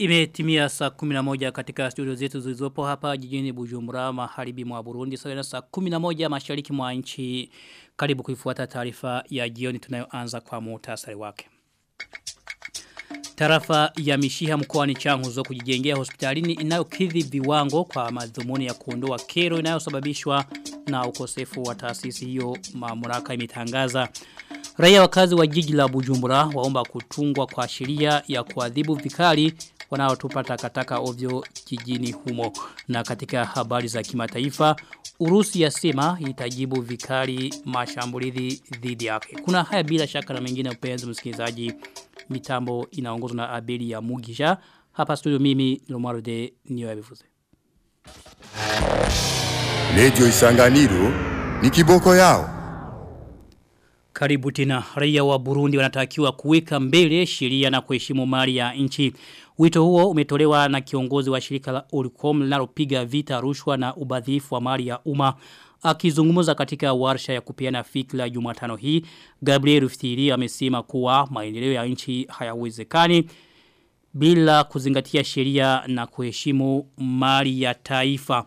Imetimia saa 11 katika studio zetu zilizopo hapa jijini Bujumbura maharibi mwa Burundi sawa na saa 11 mashariki mwa nchi karibu kuifuata taarifa ya jioni tunayoanza kwa muhtasari wake. Tarafa ya Mishiha mkoani Changuzo kujijengea hospitalini inayokidhi viwango kwa madhumuni ya kuondoa kero inayosababishwa na ukosefu wa taasisi hiyo mamlaka imetangaza. Raia wakazi wa jiji la Bujumbura waomba kutungwa kwa sheria ya kuadhibu vikali wanaotupa takataka ovyo jijini humo. Na katika habari za kimataifa, Urusi yasema itajibu vikali mashambulizi dhidi yake. Kuna haya bila shaka na mengine upenzi msikilizaji. Mitambo inaongozwa na Abeli ya Mugisha. Hapa studio mimi Lomaro de Niyo Yabivuze. Radio Isanganiro ni kiboko yao. Karibu tena raia wa Burundi wanatakiwa kuweka mbele sheria na kuheshimu mali ya nchi. Wito huo umetolewa na kiongozi wa shirika la Oricom linalopiga vita rushwa na ubadhifu wa mali ya umma. Akizungumza katika warsha ya kupeana fikra Jumatano hii, Gabriel Rufitiri amesema kuwa maendeleo ya nchi hayawezekani bila kuzingatia sheria na kuheshimu mali ya taifa.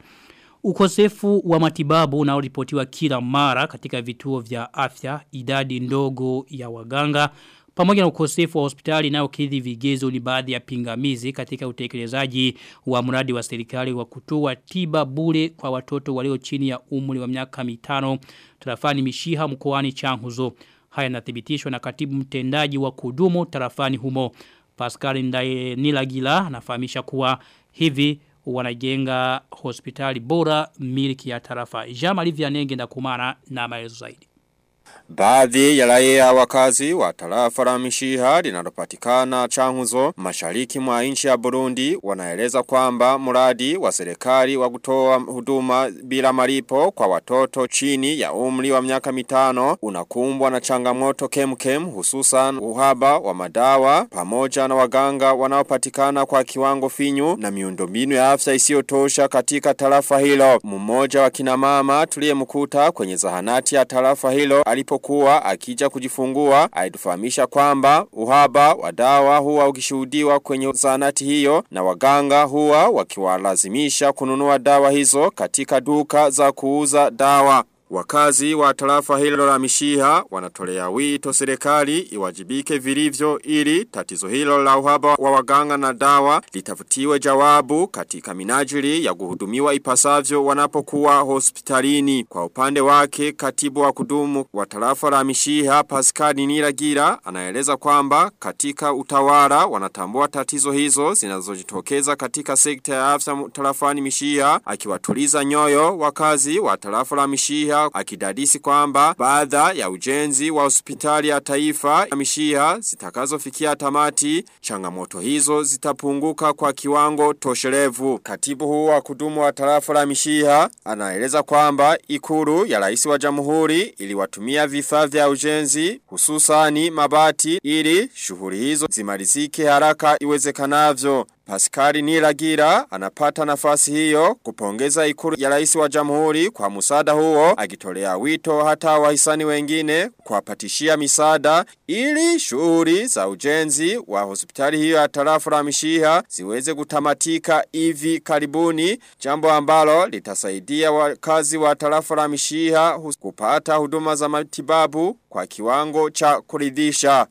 Ukosefu wa matibabu unaoripotiwa kila mara katika vituo vya afya, idadi ndogo ya waganga, pamoja na ukosefu wa hospitali inayokidhi vigezo ni baadhi ya pingamizi katika utekelezaji wa mradi wa serikali wa kutoa tiba bure kwa watoto walio chini ya umri wa miaka mitano tarafani Mishiha mkoani Changuzo. Haya yanathibitishwa na katibu mtendaji wa kudumu tarafani humo. Pascal Ndaye Nilagila anafahamisha kuwa hivi wanajenga hospitali bora miliki ya tarafa. Jama Livia Nenge na kumana na maelezo zaidi. Baadhi ya raia wakazi wa tarafa la Mishiha linalopatikana Changuzo mashariki mwa nchi ya Burundi wanaeleza kwamba mradi wa serikali wa kutoa huduma bila malipo kwa watoto chini ya umri wa miaka mitano unakumbwa na changamoto kemkem hususan uhaba wa madawa pamoja na waganga wanaopatikana kwa kiwango finyu na miundombinu ya afya isiyotosha katika tarafa hilo. Mmoja wa kina mama tuliyemkuta kwenye zahanati ya tarafa hilo alipo alipokuwa akija kujifungua alitufahamisha kwamba uhaba wa dawa huwa ukishuhudiwa kwenye zahanati hiyo na waganga huwa wakiwalazimisha kununua dawa hizo katika duka za kuuza dawa. Wakazi wa tarafa hilo la mishiha wanatolea wito serikali iwajibike vilivyo ili tatizo hilo la uhaba wa waganga na dawa litafutiwe jawabu katika minajili ya kuhudumiwa ipasavyo wanapokuwa hospitalini. Kwa upande wake katibu wa kudumu wa tarafa la mishiha Pascal Niragira anaeleza kwamba katika utawala wanatambua tatizo hizo zinazojitokeza katika sekta ya afya tarafani mishiha akiwatuliza nyoyo wakazi wa tarafa la mishiha akidadisi kwamba baadha ya ujenzi wa hospitali ya taifa ya mishiha zitakazofikia tamati changamoto hizo zitapunguka kwa kiwango tosherevu. Katibu huu wa kudumu wa tarafa la mishiha anaeleza kwamba ikuru ya rais wa jamhuri iliwatumia vifaa vya ujenzi hususani mabati ili shughuli hizo zimalizike haraka iwezekanavyo. Pascali Niragira anapata nafasi hiyo kupongeza ikuru ya rais wa jamhuri kwa musada huo akitolea wito hata wahisani wengine kuwapatishia misada ili shughuli za ujenzi wa hospitali hiyo ya tarafa la mishiha ziweze kutamatika hivi karibuni jambo ambalo litasaidia wakazi wa tarafa la mishiha kupata huduma za matibabu kwa kiwango cha kuridhisha.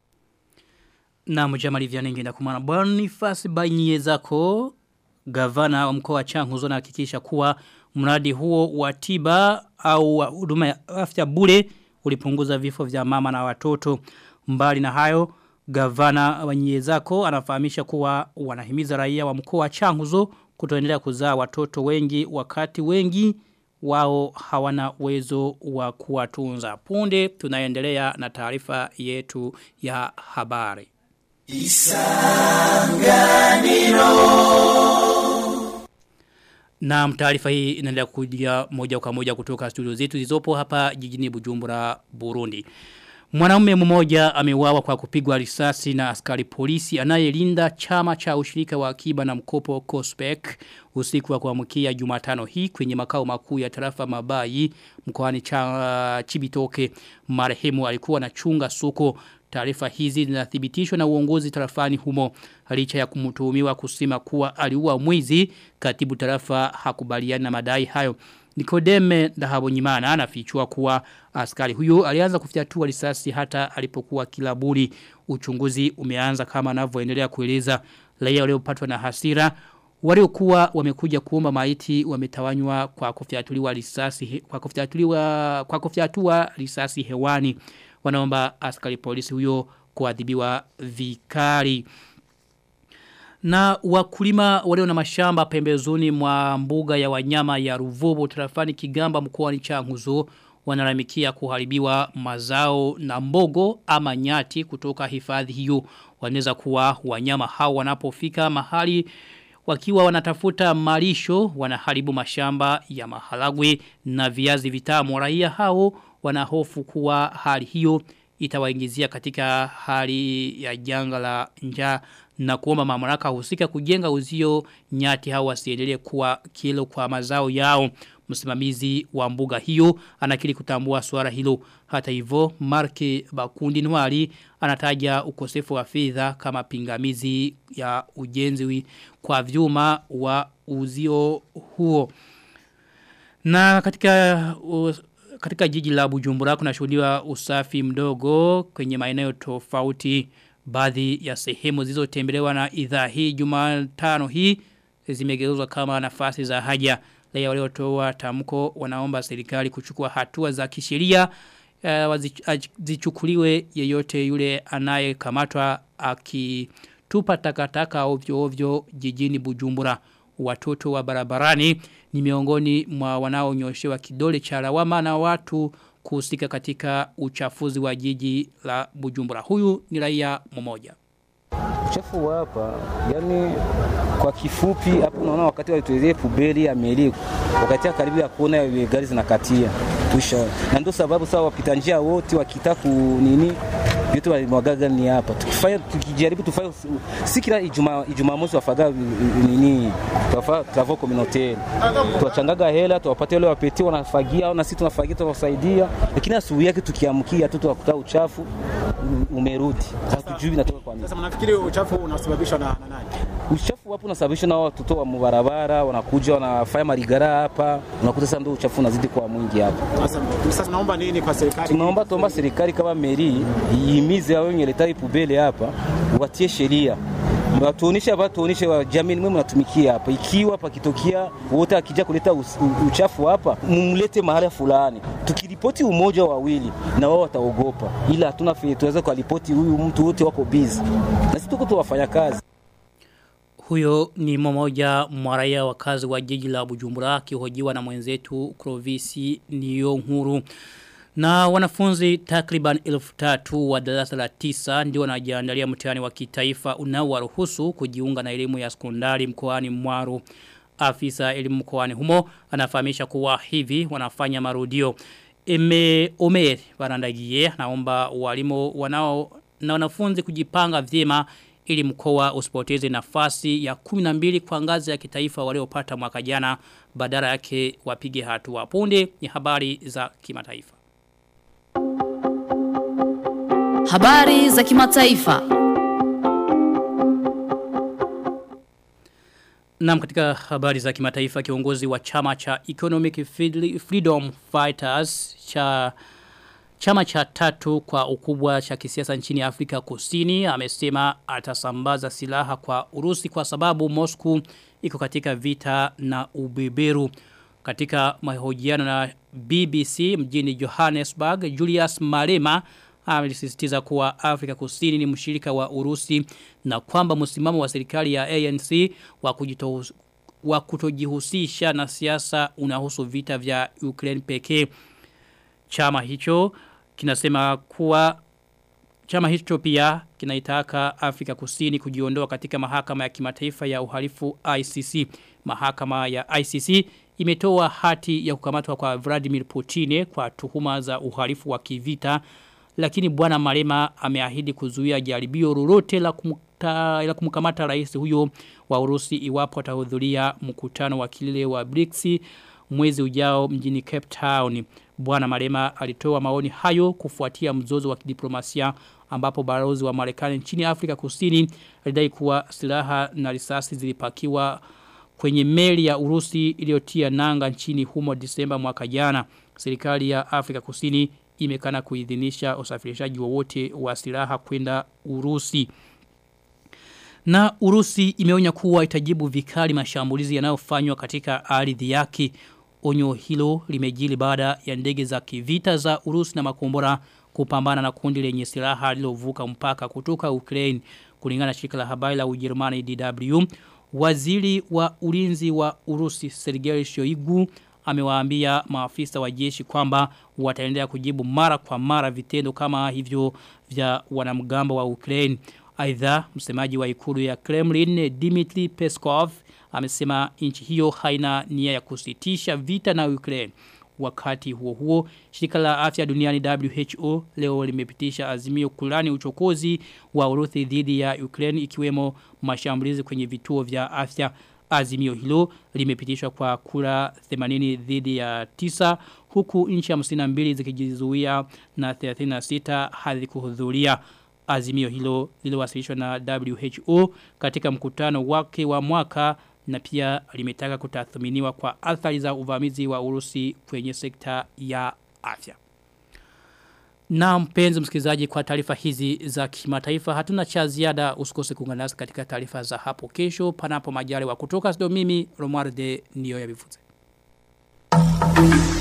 Na mjamali vya nengi na kumana Boniface Banyezako gavana wa mkoa wa Changuzo na hakikisha kuwa mradi huo wa tiba au wa huduma ya afya bure ulipunguza vifo vya mama na watoto mbali na hayo gavana Banyezako anafahamisha kuwa wanahimiza raia wa mkoa wa Changuzo kutoendelea kuzaa watoto wengi wakati wengi wao hawana uwezo wa kuwatunza punde tunaendelea na taarifa yetu ya habari Isanganiro Na taarifa hii inaendelea kujia moja kwa moja kutoka studio zetu zilizopo hapa jijini Bujumbura Burundi. Mwanaume mmoja ameuawa kwa kupigwa risasi na askari polisi anayelinda chama cha ushirika wa akiba na mkopo Cospec usiku wa kuamkia Jumatano hii kwenye makao makuu ya tarafa Mabayi mkoani cha Chibitoke. Marehemu alikuwa anachunga soko Taarifa hizi zinathibitishwa na uongozi tarafani humo. Licha ya kumtuhumiwa kusema kuwa aliua mwizi, katibu tarafa hakubaliani na madai hayo. Nikodeme Ndahabonyimana anafichua kuwa askari huyo alianza kufyatua risasi hata alipokuwa kilaburi. Uchunguzi umeanza kama anavyoendelea kueleza raia waliopatwa na hasira waliokuwa wamekuja kuomba maiti wametawanywa kwa kufyatuliwa risasi kwa kufyatuliwa kwa kufyatua risasi hewani wanaomba askari polisi huyo kuadhibiwa vikali na wakulima walio na mashamba pembezoni mwa mbuga ya wanyama ya Ruvubu tarafani Kigamba mkoani Changuzo wanalamikia kuharibiwa mazao na mbogo ama nyati kutoka hifadhi hiyo wanaweza kuwa wanyama hao wanapofika mahali wakiwa wanatafuta malisho wanaharibu mashamba ya maharagwe na viazi vitamu raia hao wanahofu kuwa hali hiyo itawaingizia katika hali ya janga la njaa na kuomba mamlaka husika kujenga uzio nyati hao wasiendelee kuwa kilo kwa mazao yao msimamizi wa mbuga hiyo anakiri kutambua swala hilo hata hivyo Marke Bakundi Nwali anataja ukosefu wa fedha kama pingamizi ya ujenzi kwa vyuma wa uzio huo na katika uh, katika jiji la Bujumbura kunashuhudiwa usafi mdogo kwenye maeneo tofauti baadhi ya sehemu zilizotembelewa na idhaa hii Jumatano hii zimegeuzwa kama nafasi za haja raia waliotoa tamko wanaomba serikali kuchukua hatua za kisheria uh, zichukuliwe yeyote yule anayekamatwa akitupa takataka ovyo ovyo jijini Bujumbura watoto wa barabarani ni miongoni mwa wanaonyoshewa kidole cha lawama na watu kuhusika katika uchafuzi wa jiji la Bujumbura. Huyu ni raia mmoja. Uchafu wa hapa, yani kwa kifupi hapo unaona wakati walituelezea pubeli ya meli wakati karibu ya kuona gari zinakatia. Tusha. Na ndio sababu sawa wapita njia wote wakitaka nini vitu walimwagaga ni hapa. Tukifanya tukijaribu tufanye si kila Ijumaa Ijumamosi wafaga nini tuwafa travaux communautaire. Tuwachangaga hela tuwapate wale wapeti wanafagia na sisi tunafagia tunawasaidia. Lakini asubuhi yake tukiamkia tu tunakuta uchafu umerudi. Hatujui inatoka kwa nini. Sasa mnafikiri uchafu unasababishwa na, na nani? Uchafu hapo unasababishwa na watoto wa barabara wanakuja wanafanya marigara hapa. Unakuta sasa ndio uchafu unazidi kwa mwingi hapa. Sasa sasa tunaomba nini kwa serikali? Tunaomba tuomba serikali kama meri ihimize hao wenye leta pubele hapa watie sheria watuoneshe hapa tuoneshe wa jamii mwe mnatumikia hapa ikiwa pakitokea wote akija kuleta uchafu hapa mumlete mahali fulani tukiripoti umoja wawili na wao wataogopa ila hatuna tuweza kuripoti huyu mtu wote wako busy na sisi tuko tuwafanya kazi huyo ni mmoja mwa raia wakazi wa jiji la Bujumbura akihojiwa na mwenzetu Crovisi Niyonkuru. Na wanafunzi takriban elfu tatu wa darasa la tisa ndio wanajiandalia mtihani wa kitaifa unaowaruhusu kujiunga na elimu ya sekondari mkoani Mwaru. Afisa elimu mkoani humo anafahamisha kuwa hivi wanafanya marudio. Eme Omer Barandagie naomba walimu wanao na wanafunzi kujipanga vyema ili mkoa usipoteze nafasi ya 12 kwa ngazi ya kitaifa waliopata mwaka jana badala yake wapige hatua punde ni habari za kimataifa. Habari za kimataifa. Naam katika habari za kimataifa kiongozi wa chama cha Economic Freedom Fighters cha Chama cha tatu kwa ukubwa cha kisiasa nchini Afrika Kusini amesema atasambaza silaha kwa Urusi kwa sababu Moscow iko katika vita na ubeberu. Katika mahojiano na BBC mjini Johannesburg, Julius Malema alisisitiza kuwa Afrika Kusini ni mshirika wa Urusi na kwamba msimamo wa serikali ya ANC wa kujito wa kutojihusisha na siasa unahusu vita vya Ukraine pekee. Chama hicho kinasema kuwa chama hicho pia kinaitaka Afrika Kusini kujiondoa katika mahakama ya kimataifa ya uhalifu ICC. Mahakama ya ICC imetoa hati ya kukamatwa kwa Vladimir Putin kwa tuhuma za uhalifu wa kivita lakini bwana Malema ameahidi kuzuia jaribio lolote la kumta, la kumkamata rais huyo wa Urusi iwapo atahudhuria mkutano wa kilele wa BRICS mwezi ujao mjini Cape Town. Bwana Malema alitoa maoni hayo kufuatia mzozo wa kidiplomasia ambapo balozi wa Marekani nchini Afrika Kusini alidai kuwa silaha na risasi zilipakiwa kwenye meli ya Urusi iliyotia nanga nchini humo Disemba mwaka jana. Serikali ya Afrika Kusini imekana kuidhinisha usafirishaji wowote wa silaha kwenda Urusi. Na Urusi imeonya kuwa itajibu vikali mashambulizi yanayofanywa katika ardhi yake. Onyo hilo limejili baada ya ndege za kivita za Urusi na makombora kupambana na kundi lenye silaha lilovuka mpaka kutoka Ukraine kulingana na shirika la habari la Ujerumani DW. Waziri wa ulinzi wa Urusi Sergei Shoigu amewaambia maafisa wa jeshi kwamba wataendelea kujibu mara kwa mara vitendo kama hivyo vya wanamgambo wa Ukraine. Aidha, msemaji wa ikulu ya Kremlin Dmitry Peskov amesema nchi hiyo haina nia ya kusitisha vita na Ukraine. Wakati huo huo, shirika la afya duniani WHO leo limepitisha azimio kulani uchokozi wa Urusi dhidi ya Ukraine ikiwemo mashambulizi kwenye vituo vya afya. Azimio hilo limepitishwa kwa kura 80 dhidi ya 9 huku nchi 52 zikijizuia na 36 hazikuhudhuria. Azimio hilo liliwasilishwa na WHO katika mkutano wake wa mwaka na pia limetaka kutathminiwa kwa athari za uvamizi wa Urusi kwenye sekta ya afya. Na mpenzi msikilizaji kwa taarifa hizi za kimataifa hatuna cha ziada usikose kuungana nasi katika taarifa za hapo kesho panapo majaliwa kutoka studio mimi Romualde ndio ya bivuze.